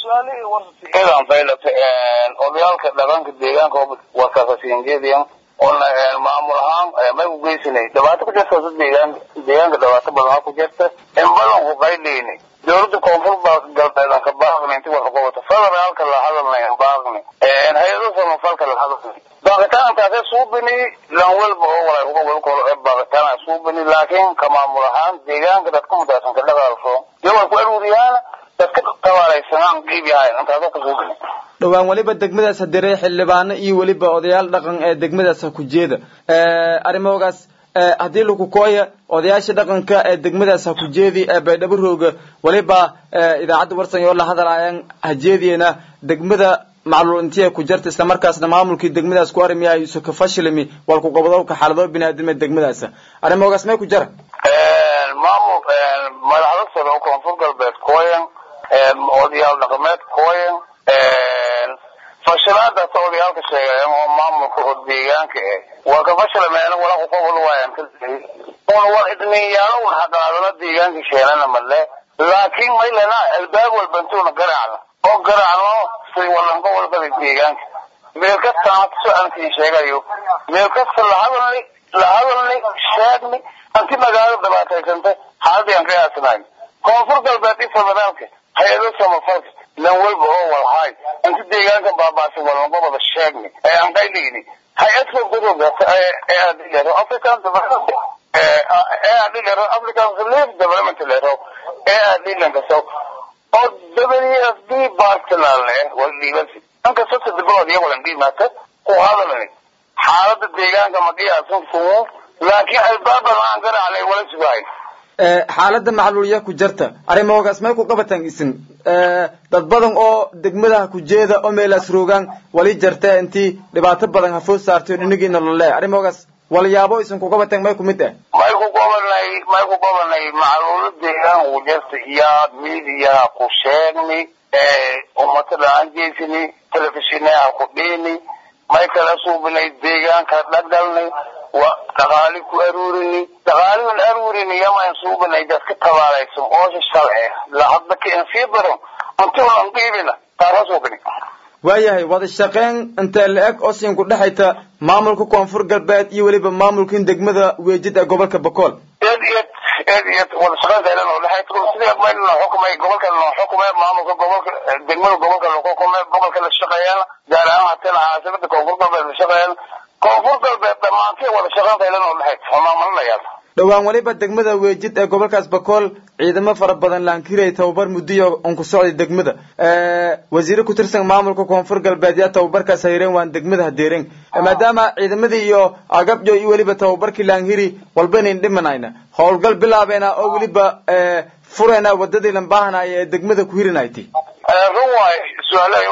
idan baylata odayaalka dhaqanka deegaanka wasaqasiinjeediyan oona maamul ahaan may u geysanay dhibaato ku jirta deegaanka deegaanka dhibaato badan ku jirta in badan ku qayleyni dowladda koonfur galbeed ka baaqni inti wax qabata federaalka la hadalnay baaqni hay-ado samafalka la hadalnay baaqitaankaasee suubini lan walba oo walay uga wada kolo ee baaqitaana suubini laakiin ka maamul ahaan deegaanka dadka mudaasan ka dhaqaalso yawal ku aruuriyaana dadka tabaalaysanaan qiib yahayn intaasoo ka suubini dhowaan weliba degmadaas hadiray xildhibaano iyo weliba odayaal dhaqan ee degmadaas ha ku jeeda arrimahoogaas haddii lagu kooya odayaasha dhaqanka ee degmadaas ha ku jeedi ee baydhabo rooga weliba idaacadda warsan oo la hadalaayaan ha jeediyena degmada macluul intii ku jirta isla markaasna maamulkii degmadaas ku arrimiyahay yuusuf fashilmi walku gobodowka xaalado biniaadam ee degmadaas arrimahoogaas may ku jira maamul madaxda sare oo koonfur galbeed kooyan odayaal dhaqameed kooyan fashilaadaas odayaalka sheegayaan oo maamulka oo deegaanka eh waa ka fashilameena wala kuqobol waayan una war idminyaalo un haqaadana deegaanka sheenana male laakiin maylana albaab walbantuuna garaacna oo garaacno say walanka walbada deegaanka meel kastaana so-aankii sheegayo meel kasta lahadalni lahadalni sheegni anti magaalo dhibaataysanta xaaladii aan qiyaasnayn koonfur galbeed i federaalka hay-ado samafalka lan walba oo walhaay inti deegaanka baabaasay walanka wada sheegni ee aan qayleyni hay-adka gurugata ee adilero african development ee adilero african relief development lero ee adilankaso oo w f d bartilale waldhiibasi inkastoo sadibalood iyo walan dhiimaata ku hadalni xaalada deegaanka ma qiyaasan kumu laakiin albaaban aan garaacnay wala sugahay xaalada macluulya ku jirta arrimahoogaas may ku qabataan isin dad badan oo degmadaha ku jeeda oo meelaas roogaan wali jarta intii dhibaato badan hafood saartay dhinigiina lole arrimahoogaas walyaabo isin ku qabataan may kumid ah may ku gobanay may ku gobanay macluulo deegaan ku jirta iyo miidiyaha ku sheegni ummatada aan jeysani telefishineha ku dhiini may kala suubinay deegaanka dhagdhalnay wa dhaqaali ku aruurini dhaqaaliun aruurini yamaan suubinay dadka tabaalaysan oosha shalce lahadda ka insii badan intuunan dhiibina taasa suubini waayahay wada shaqeyn intee la-eg oo siin ku dhexayta maamulka koonfur galbeed iyo weliba maamulkin degmada weejid ee gobolka bokool eed iyo eed iyo wada shaqeynta ila noo dhexay sidii mayl noo xukumay gobolka noo xukumay maamulka gobolka degmada gobolka loo xukumay gobolka la shaqeeyana gaar ahaan hatina caasimada koonfur galbeed la shaqeeyana koonfur galbeed dhammaantay wada shaqeynta ila noo dhexay maamulinayaal dhowaan weliba degmada weejid ee gobolkaas bakool ciidamo fara badan laankiray tababar muddiyo on ku socday degmada wasiire ku tirsan maamulka koonfur galbeed yaa tababarkaas hayreen waan degmada hadeereen maadaama ciidamadii iyo agabjo iyo weliba tababarkii laanhiri walbanayn dhimanayna howlgal bilaabeena oo weliba furayna wadadii lan baahanaya ee degmada ku hirinaytay run waay su-aalahay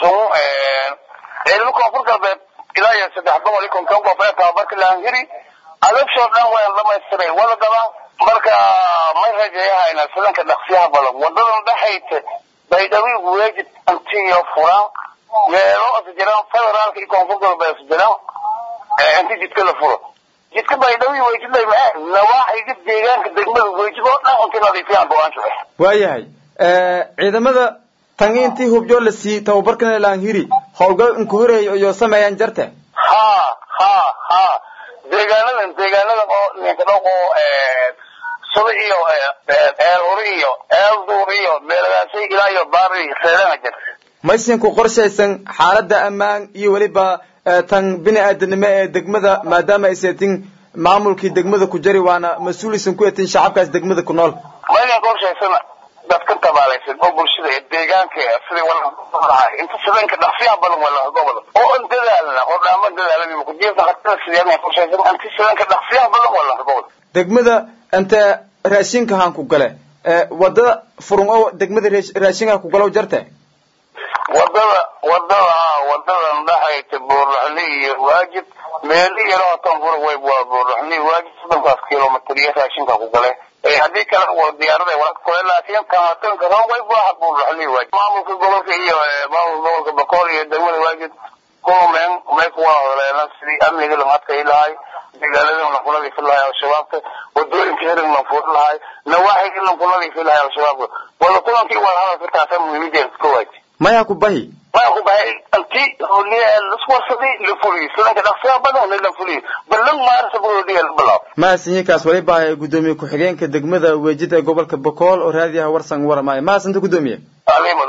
ciidamo koonfur galbeed ilaa iyo saddex boqol iyo konton qof ee tababarka laanhiri adabshoo dhan waan dhamaystiray wada dabaan marka may rajeeyahayna sidanka dhaqsiyaha badan wadadan dhexayta baydhabo weejid intiyo furan meelo is jiraan federaalka iyo koonfur galbeed is jiraan inti jidka la furo jidka baydhabo weejid lay maa nawaaxiga deegaanka degmada weejid oo dhan inti nadiifiyaan go-aanka ah waayahay ciidamada tangi intii hubjoo la siiyey tababarkana laanhiri howlgal inku horeeya iyo sameeyaan jarta ha ha ha deegaanadan deegaanadan oo ninka dhaq oo sida iyo eel huri iyo eel duur iyo meelagaasay ilaa iyo baari seedana jirta maysin ku qorshaysan xaaladda ammaan iyo weliba tan bini aadanimo ee degmada maadaama ay seetin maamulkii degmada ku jari waana mas-uulisan ku etin shacabkaas degmada ku nool maynan qorshaysana dadka tabaalaysan oo bulshada ee deegaanka sidii walaha inta sidanka dhaqsiyaha badan walaha gobol oo an dadaalna oo dhaama dadaaladiiba kujiirta hataa sideen qorshaysan inta sidanka dhaqsiyaha badan walaha gobol degmada inta raashinka haan ku gale wadada furun oo degmada raashinka ku galo jarte wadada wadada wadadan dhexayta buurlaxli iyo waajib meeli yaroo tan fura way waa buurlaxli waajib soddonkaas kilomitr iyo raashinka ku gale haddii kale diyaarada wala kule laakiin kamatanka ron way baaxa buurlaxli waajib maamulka gobolka iyo maamulka gobolka bakool iyo degmada waajib kulumeen may kuwa holeena sidii amniga lagu adkay lahay deegaanada lagu nadiifi lahay al-shabaabka wadooyinka hirig lagu furi lahay nawaaxiga lagu nadiifi lahay al-shabaabka wada kulankii wada hadalka taasa muhiimadeeda ka waaji maya ku bahi maya ku bahay anti holiya laswarsaday la fuliyo sidanka dhaqsiya badan la fuliyo balan maarsa holiya bilaab mahadsanyiinkaas waliba ah gudoomiye ku-xigeenka degmada weejid ee gobolka bokool oo raadiyaha warsan waramaayo mahadsanta gudoomiye alimu